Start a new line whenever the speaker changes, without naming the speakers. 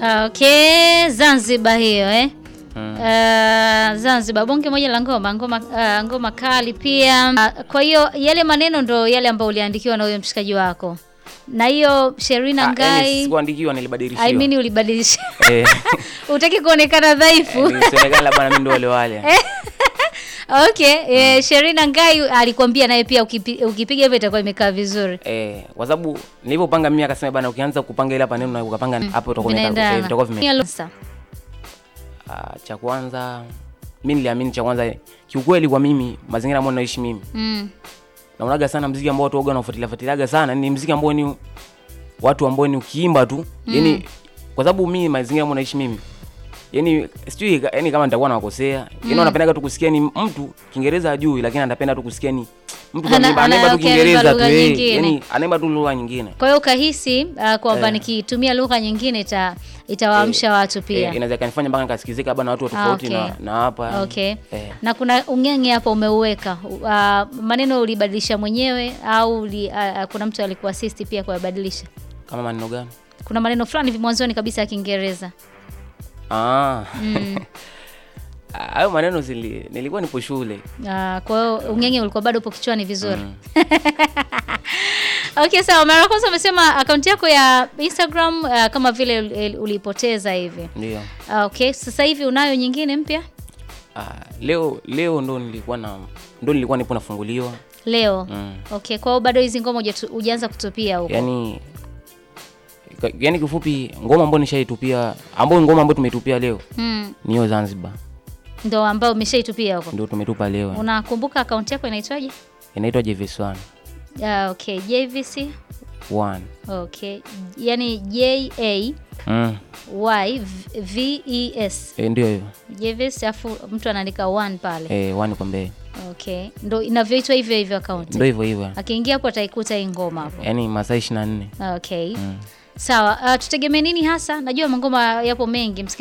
Okay, Zanzibar hiyo eh.
Mm.
Uh, Zanzibar bonge moja la ngoma ngoma, uh, ngoma kali pia. Uh, kwa hiyo yale maneno ndo yale ambayo uliandikiwa na huyo mshikaji wako, na hiyo Sherina
Ah, yani
Ngai
sikuandikiwa nilibadilishiwa.
I mean ulibadilisha
Eh,
utaki kuonekana dhaifu.
nisionekane labda na mimi ndo wale wale.
Okay, eh, Sherina Ngai alikwambia naye pia ukipi, ukipiga hivyo itakuwa imekaa vizuri.
Eh, kwa sababu nilivyopanga mimi akasema bana ukianza kupanga ile hapa neno na ukapanga hapo utakuwa umekaa-
Vinaendana.
eh, vitakuwa vime.
Hiyo sasa.
Ah, cha kwanza mimi niliamini cha kwanza kiukweli kwa mimi mazingira ambayo naishi mimi
Mm.
naonaga sana mziki ambao watu waga wanafuatilia fuatiliaga sana ni mziki ambao ni watu ambao ni ukiimba tu yani kwa sababu mimi mazingira ambayo naishi mimi yani sijui ka- yani kama nitakuwa nawakosea yani wanapendaga tu kusikia ni mtu Kiingereza ajui lakini anapenda tu kusikia ni mtu
Ana-
anaimba anaimba
ana-
tu
okay,
Kiingereza
anaimba
tu
lugha
eh,
nyingine.
yani anaimba tu lugha nyingine
Kwa hiyo ukahisi uh, kwamba
Eh.
nikitumia lugha nyingine ita itawaamsha watu pia.
eh, inaweza kanifanya mpaka nikasikizika labda na watu wa tofauti
okay.
na na hapa yani.
Okay.
eh.
Na kuna ungenge hapa umeuweka. Uh, maneno ulibadilisha mwenyewe au uli, uh, kuna mtu alikuasisti pia kuyabadilisha?
kama maneno gani
Kuna maneno fulani hivi mwanzoni kabisa ya Kiingereza.
ah
Mm.
hayo maneno zili, nilikuwa nipo shule
Uh, kwa hiyo ungenge ulikuwa bado upo kichwani vizuri.
Mm.
Okay, sawa. Mara ya kwanza umesema akaunti yako ya Instagram uh, kama vile ul- ulipoteza hivi.
ndio
Uh, okay, sasa hivi unayo nyingine mpya?
ah, leo leo ndo nilikuwa na ndo nilikuwa nipo nafunguliwa
Leo.
mm.
Okay, kwa hiyo bado hizi ngoma hujatu- hujaanza kutupia huko.
yani ka- yani kifupi ngoma ambayo nishaitupia ambayo ngoma ambayo tumeitupia leo
Mm.
ni hiyo Zanzibar
Ndo ambao umeshaitupia huko.
ndio tumetupa leo
Unakumbuka akaunti yako inaitwaje?
inaitwa JVS1
Uh, okay, JVC.
1
Okay. Yaani J A
mm.
Y V E S.
e, ndio hiyo
JVC afu mtu anaandika one pale.
e, 1 kwa mbele
Okay. Ndo inavyoitwa hivyo hivyo akaunti.
ndio hivyo hivyo
Akiingia hapo ataikuta hii ngoma hapo.
yani masaa 24
Okay.
mm.
Sawa. Uh, tutegemee nini hasa? Najua mangoma yapo mengi.